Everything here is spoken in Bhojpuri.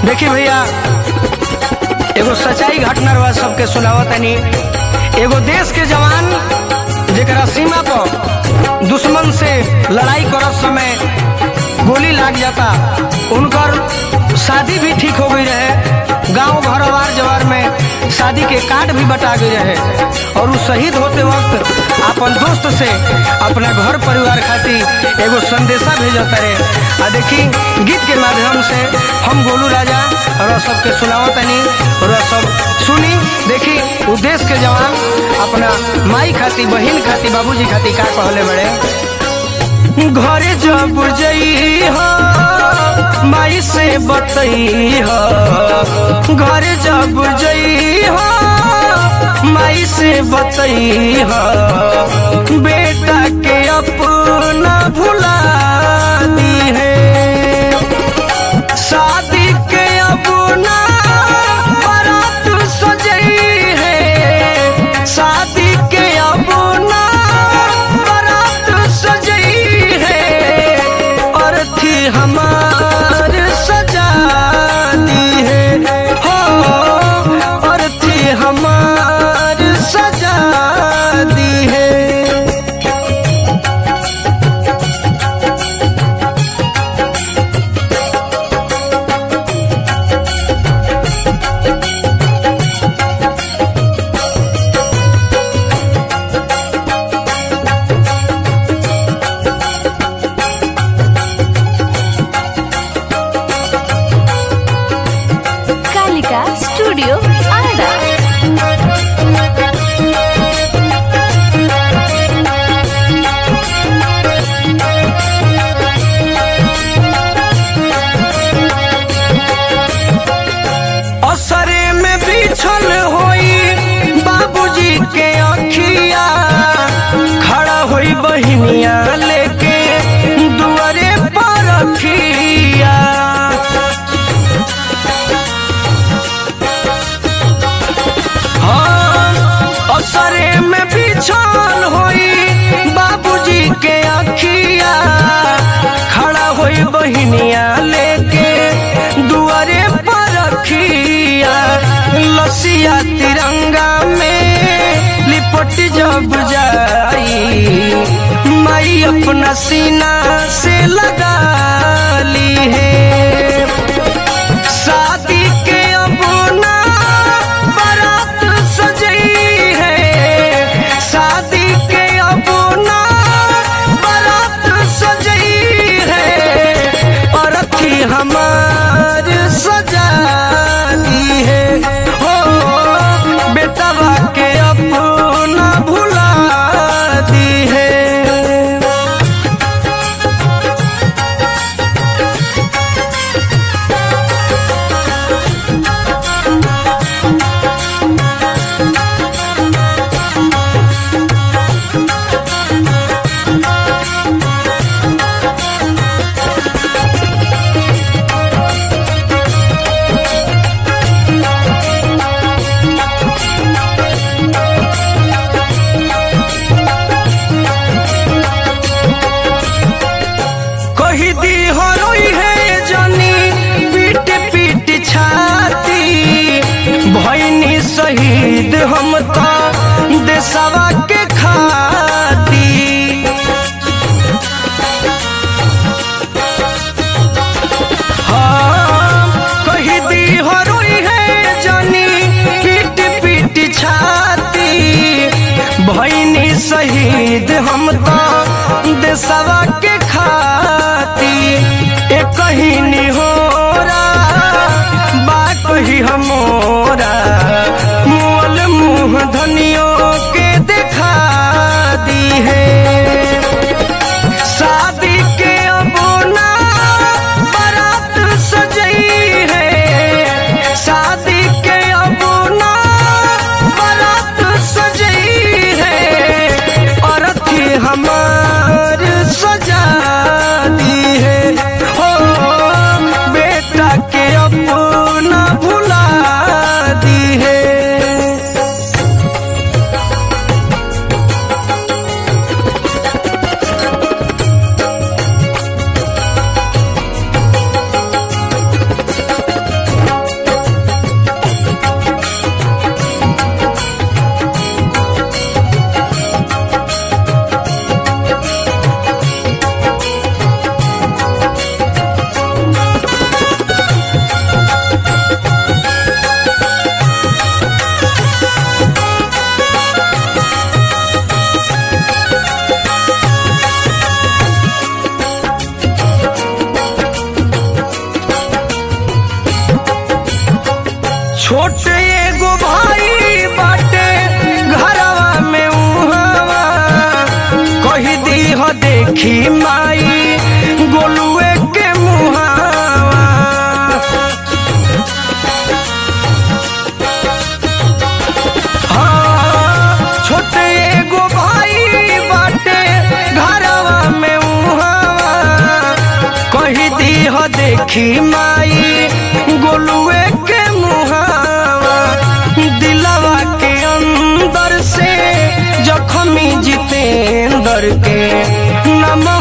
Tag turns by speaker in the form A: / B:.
A: देखी भैया एगो सच्चाई घटना रहा सबके सुनावत तनी एगो देश के जवान जेकरा सीमा पर दुश्मन से लड़ाई करत समय गोली लाग जाता उनकर शादी भी ठीक हो गई रहे गांव घर अवार जवार में शादी के कार्ड भी बटा गई रहे और वो शहीद होते वक्त अपन दोस्त से अपना घर परिवार खातिर एगो संदेशा भेजता रहे आ देखी गीत के माध्यम से हम गोलू राजा और सबके सुनावतनी और सब सुनी देखी उ देश के जवान अपना माई खातिर बहन खातिर बाबूजी खातिर का कहले बड़े घरे जब जई हो माई से बतई हो घरे जब जई हो माई से बतई हो बेटा के अपना भुला दी है शादी के अपना बारात सजई है शादी के अपना बारात सजई है और थी हमार सजा दी है हो और थी हमार सजा दी है
B: कालिका स्टूडियो आरा
A: असरे में बिछल होई बाबूजी के अखिया खड़ा होई बहिनिया लेके दुआरे पर रखिया हाँ, असरे में बिछल होई बाबूजी के अखिया खड़ा होई बहिनिया लेके दुआरे पर रखिया लसिया तिरंगा में लिपट जब जाई माई अपना सीना से लगा ली है शादी के अपना बारात सजई है शादी के अपना बारात सजई है और थी हमार सजा दी है हो बेटवा के अपना भुला दी है कही दी हरोई है जनी पीट पीट छाती भैनी शहीद हम तो देशवा के खाती हाँ, कही दी हरोई है जनी पीट पीट छाती भैनी शहीद हम तो देशवा के खाती एक कहीं निहोरा बा कही हमोरा मोल मुँह धनियों के देखा दी है शादी के अबोना बारात सजई है शादी के अबोना बारात सजई है और थी हमार सजा छोट एगो भाई बाटे घरवा में उहावा कही दी हो देखी माई गोलुए के मुहावा हाँ, छोटे एगो भाई बाटे घरवा में उहावा कही दी हो देखी माई गोलुए के मुहावा दिलवा के अंदर से जखमी जितेंद्र के नम